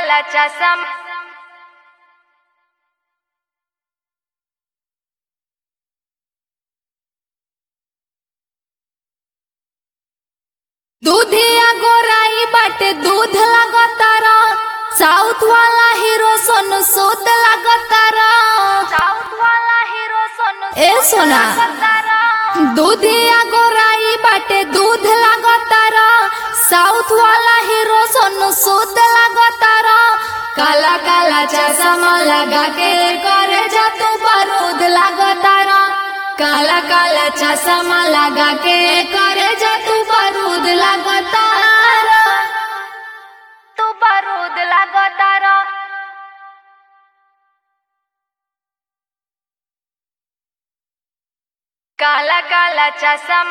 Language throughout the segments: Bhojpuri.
काला चसम दूधिया गोराई बाटे दूध लागतार साउथ वाला हीरो सोनू सूद लागतार साउथ वाला हीरो सोनू ए सोना तारा दूधिया गोराई बाटे दूध लागतार साउथ वाला हीरो सोनू सूद लागतार काला काला चश्मा लगा के करे जा तू बारूद लागतार काला काला चश्मा लगा के करे जा तू बारूद लागतार तू बारूद लागो तारा काला काला चसम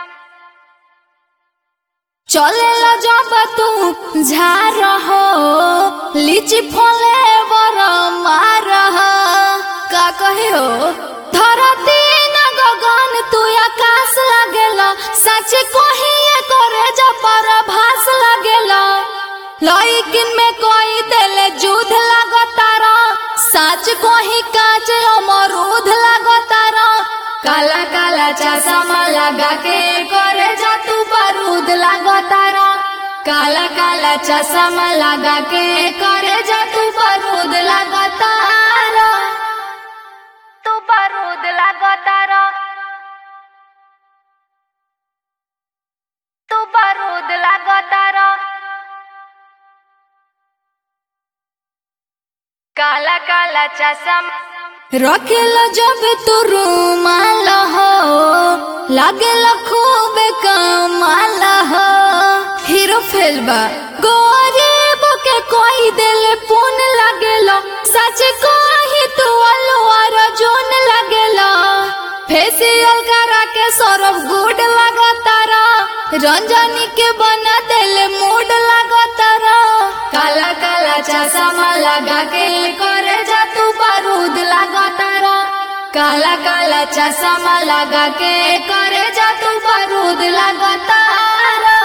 चले लो जब तू झार हो लीची फले बर मार हो का कहे हो धरती न गगन तू आकाश लगेला सच कहिए करे जा पर भास लगेला लइकिन में कोई देले जुध लगतारा सच कही काच अमरूद लगतारा काला काला चश्मा लगा के करे जा तू बारूद लगतारा काला काला चश्मा लगा के करे जा तू बारूद लगतारा तू बारूद लागो तारा तू बारूद लागो तारा काला काला चसम रखेला जब तू रूमाल हो लागेला खूब कमाल हो हीरो फेलबा गरीब के कोई दिल पुन लगेला सच कही तू अलवार जोन लगेला फेसियल करा के सौरभ गुड लगतारा रंजनी के बना दिल मूड लगतारा काला काला चश्मा लगा के करे जा तू बारूद लगतारा काला काला चश्मा लगा के करे जा तू बारूद लगतारा